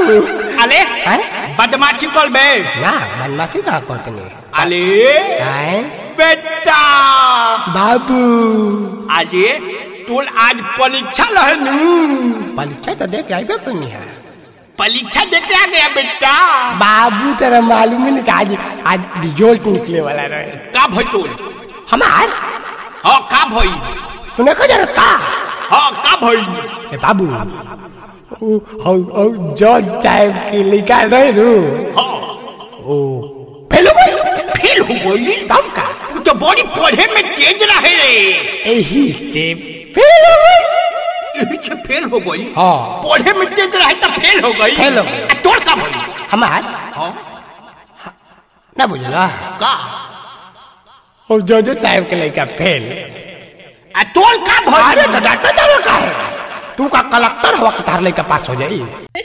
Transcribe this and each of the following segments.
अले हैं? बदमाशी कर बे ना बदमाशी का करतनी अले हैं? बेटा बाबू अरे तोल आज परीक्षा लहनू परीक्षा तो दे के आइबे कोनी है परीक्षा देते आ गया बेटा बाबू तेरा मालूम ही नहीं कि आज आज रिजल्ट निकले वाला रहे का भई तोल हमार हाँ का भई तूने कहा जरूरत का हाँ का भई ए बाबू ओ ओ ओ जॉर्ज साहब की लिखा रहे रू हाँ ओ फेल हो गई फेल हो गई तब का तू तो बड़ी पढ़े में तेज रहे रे यही से फेल हो गई यही से फेल हो गई हाँ। पढ़े में तेज रहे तो फेल हो गई फेल हो गई। आ, तोर का भई हमार हाँ ना बुझला का ओ जॉर्ज साहब के लड़का फेल आ तोल का अरे भई तो डॉक्टर दारू का है तू का कलेक्टर हवा के तार लड़का पास हो जाई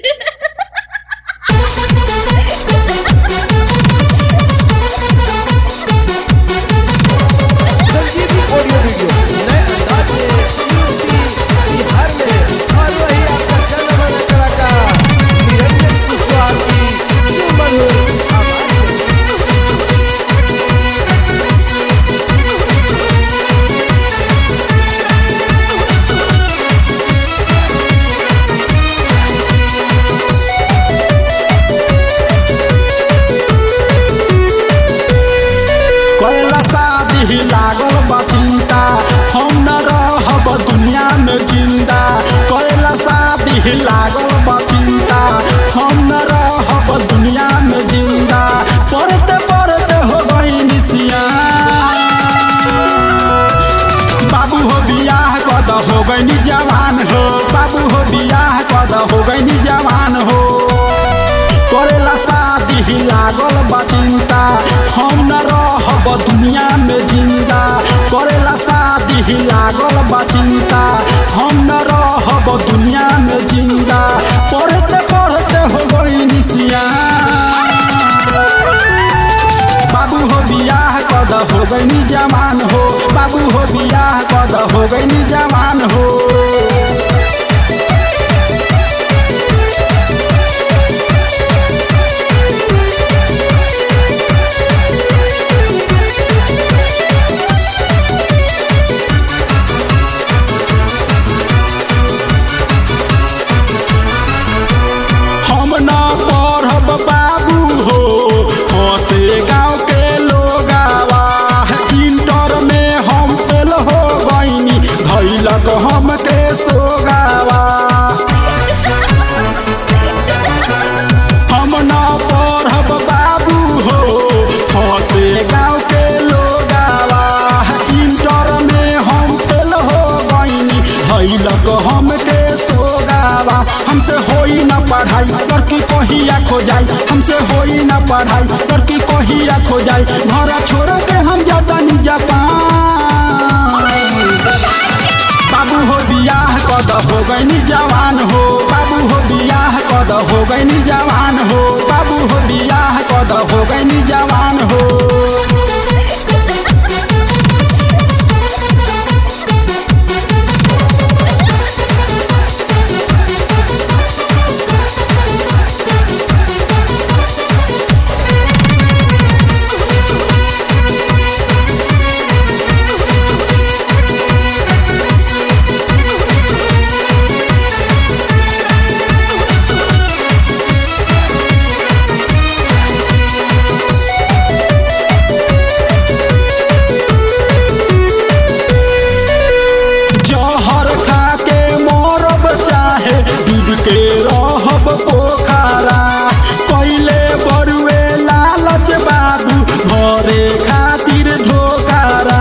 ऑडियो वीडियो नए अंदाज में यूपी बिहार में और वही आपका जाना माना कलाकार निरंजन कुशवाहा की सुमधुर आवाज में। कैला शादी लागल बा चिंता हम न रहब दुनिया में जिंदा कैला शादी लागल बा चिंता हम न रहब दुनिया में जिंदा पढ़ते पढ़ते हो गई निसिया बाबू हो बियाह कद हो गई जवान हो बाबू हो बियाह कद हो गई जवान हो करेला शादी लागल बा चिंता हम न रहब दुनिया में जिंदा करेला शादी लागल बा चिंता हम न रहब दुनिया में जिंदा पढ़ते पढ़ते हो गई निसिया बाबू हो बियाह कद हो गई जवान हो बाबू हो बियाह कद हो गई जवान हो हम न पढ़ब बाबू हो हसे गाँव के लोगावा इंटर में हम फेल हो गईनी धैलक हमके सोगावा हम न पढ़ब बाबू हो हसे गाँव के लोगावा इंटर में हम फेल हो गईनी धैलक हमके सोगावा हमसे होई न पढ़ाई करके कहिया खो जाई हमसे होई न पढ़ाई करके कहिया खो जाई घर छोड़ के हम जातानी जापान बाबू हो बियाह कद हो गई जवान हो बाबू हो बियाह कद हो गई जवान हो बाबू हो बियाह कद हो गई जवान हो जहर खा के मरब चाहे डूब के रहब पोखरा पहले बरुए लालच बाबू घरे खातिर धोकारा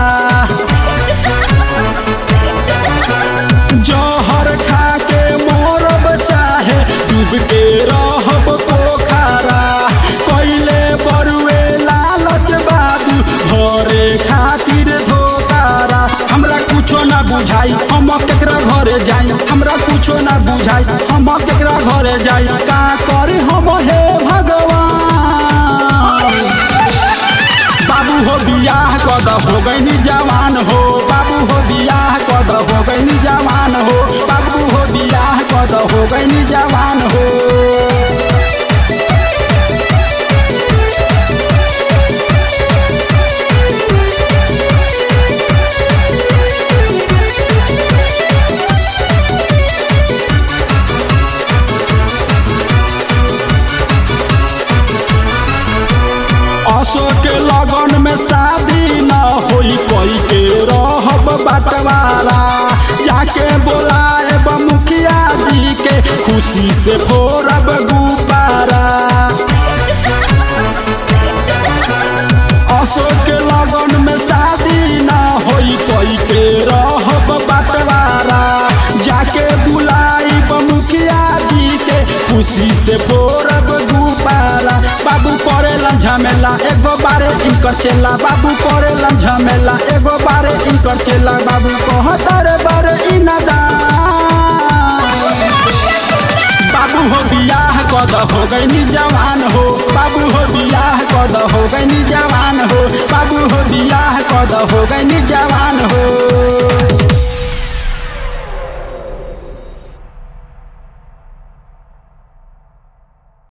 जहर खा के मरब चाहे डूब के रहब पोखरा पहले बरुए लालच बाबू घरे खातिर धोकारा हमरा कुछो ना बुझाई हम केकरा घरे जाई हमरा कुछो ना बुझाई हम केकरा घरे जाई का करे हम हे भगवान बाबू हो बियाह कद हो गई जवान हो बाबू हो बियाह कद हो गई जवान हो बाबू हो बियाह कद हो गई जवान हो खुशी से फोरब गुब्बारा अशोक के लगन में शादी ना होई कोई के रहब बटवारा जाके बुलाई मुखिया जी के खुशी से फोरब गुब्बारा बाबू करेलन झमेला एगो बारे इनकर चेला बाबू करेलन झमेला एगो बारे इनकर चेला बाबू कहतर बारे इनदान बाबू हो बियाह कद हो गई जवान हो बाबू हो बियाह कद हो गई जवान हो बाबू हो बियाह कद हो गई जवान